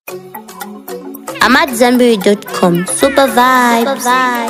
I'm at Zenberry.com. Super vibes.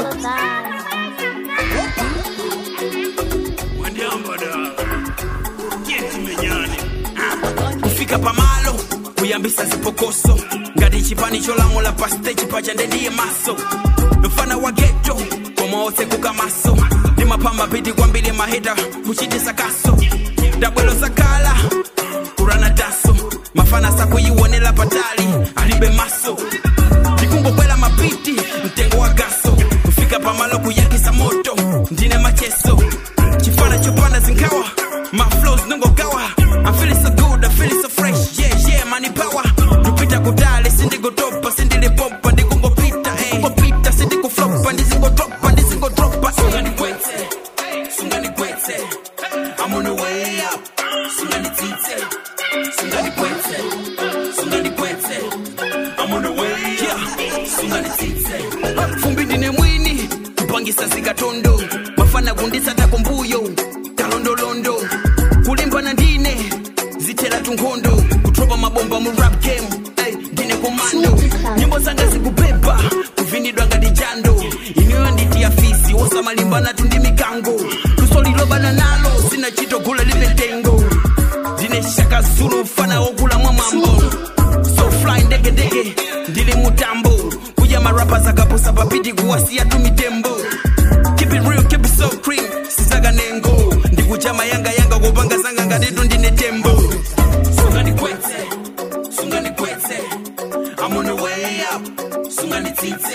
kufika pamalo kuyambisa zipokoso ngati chipani cholamula pa stage pacha ndendiye maso mfana wa geto komaose kukamaso ndimapamba piti kwambiri maheta kuchitisa kaso dabwelo zakala kurana daso mafana sakuyiwonela patali alibe maso ndikungokwela mapiti mtengo wa gaso kufika pamalo kuyakisa moto ndine macheso chifana chopanda zinkawa my flows nongogawa I'm feeling so good, I'm feeling so fresh yeah yeah money power tupita kudale sindigotopa sindilipompa ndikungopita eh ngopita sindikuflopa ndizingotropa ndizingotropa sungandikwete sungandikwete I'm on the way up sunganitite sungandikwete sungandikwete I'm on the way yeah sunganitite fumbi ndine mwini kupangisa zikatondo mafana kundisata kumbuyo kalondolondo kulimbana ndine zitela tunkondo kutropa mabomba mu rap game hey, ndine komando nyimbo zanga zikubeba kuvinidwa ngati jando iniyo nditi afisi wosamalimbana tundi mikango lusolilobana nalo sina chitogula limetengo ndine shaka zulu mfana wokula mwa mambo so fly ndegedege ndili mutambo kuja marapa zakaposa papiti kuwasiya tu mitembo keep it real keep it so cream sisaga nengo ndikuchama yanga yanga kupanga zanga ngatitu ndine tembo sungandikwete sungandikwete I'm on the way up sunganitite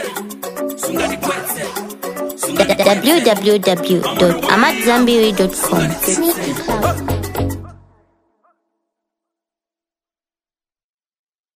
sungandikwete sungandikwete www.amatzambiri.com.